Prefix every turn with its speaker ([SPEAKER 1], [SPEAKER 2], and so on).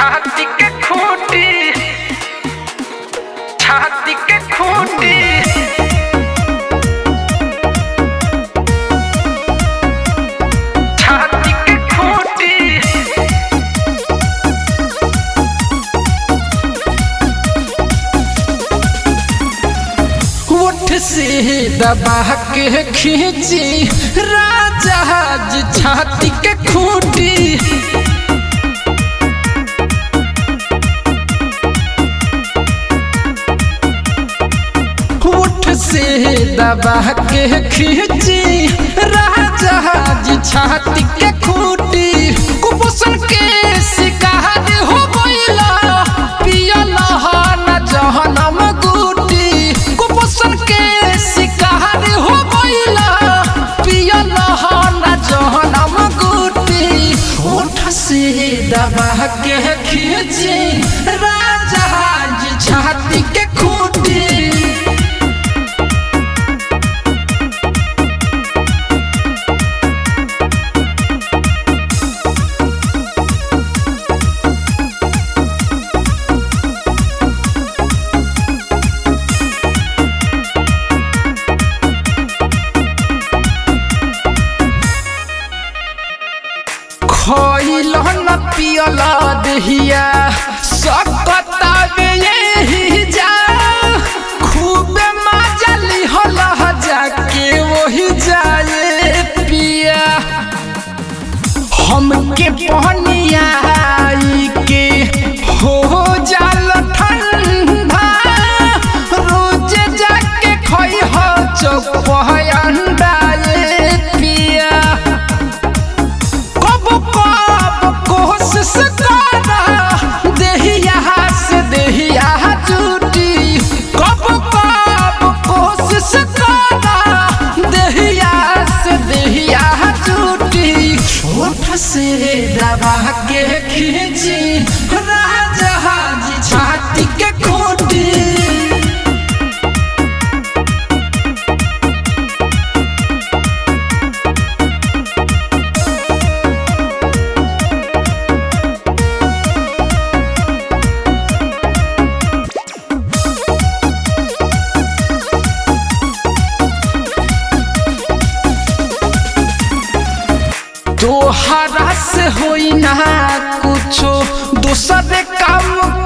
[SPEAKER 1] छाती के खूंटी छाती के खूंटी छाती के खूंटी
[SPEAKER 2] ओठ से दबा के खींची राजा जी छाती के खूंटी ओठ से दबा के खींची राजा जी छाती के खूंटी कुपोषण के शिकार हो गइला पियला न जहनम गुटी कुपोषण के शिकार हो गइला पियला न जहनम गुटी ओठ से दबा के खींची राजा जी छाती के खूंटी खइल न पियल दहिया सकता यही जा खूबे मजा लिहल जाके वही जाए पिया हमके पहनिया के हो जाल ठंडा रोज जाके खई हो चौप अंडा ये पिया कब कब कोशिश करा देहिया से देहिया टूटी कब कब कोशिश करा देहिया से देहिया टूटी ओठ से दबा के खींची राजा जी छाती के खूंटी तोहरा से होई ना कुछो दूसरे काम